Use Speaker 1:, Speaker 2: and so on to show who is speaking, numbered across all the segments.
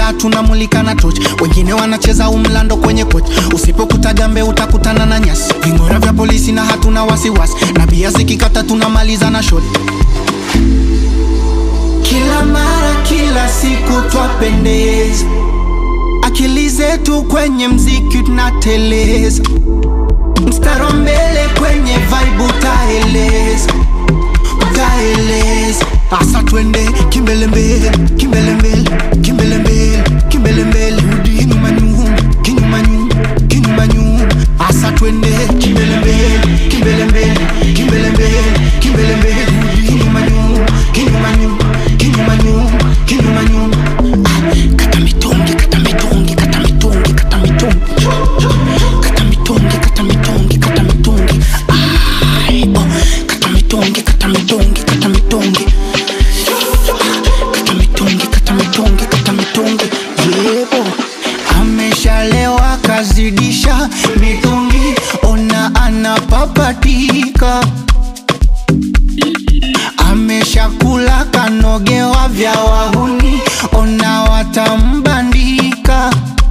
Speaker 1: mtaa tunamulika na toch wengine wanacheza umlando kwenye koch usipokuta gambe utakutana na nyasi vingora vya polisi na hatuna wasiwasi na bia zikikata tunamaliza na shot kila mara kila siku twapendeza akili zetu kwenye mziki tunateleza mstaro mbele kwenye vibe utaeleza utaeleza asa twende kimbelembele kimbelembele kimbelembele kimbelembele rudi nyuma nyuma kinyuma nyuma kinyuma nyuma asa twende kimbelembele kimbelembele kimbelembele kimbelembele rudi nyuma nyuma kinyuma nyuma kinyuma nyuma kinyuma nyuma Ah, kata mitungi kata mitungi kata mitungi kata mitungi kata mitungi kata mitungi kata mitungi Ai, oh, kata mitungi kata mitungi kata mitungi kata mitungi kata mitungi kata mitungi yebo ameshalewa kazidisha mitungi ona anapapatika ameshakula kanogewa vya wahuni ona watambandika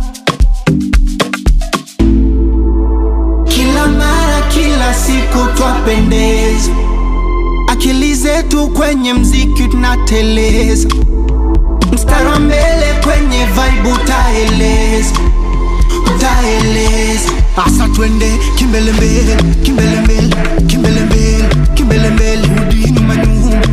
Speaker 1: kila mara kila siku twapendeza akili zetu kwenye mziki tunateleza mstari wa mbele kwenye vibe utaeleza utaeleza asa twende kimbelembele kimbelembele kimbelembele kimbelembele rudi nyuma nyuma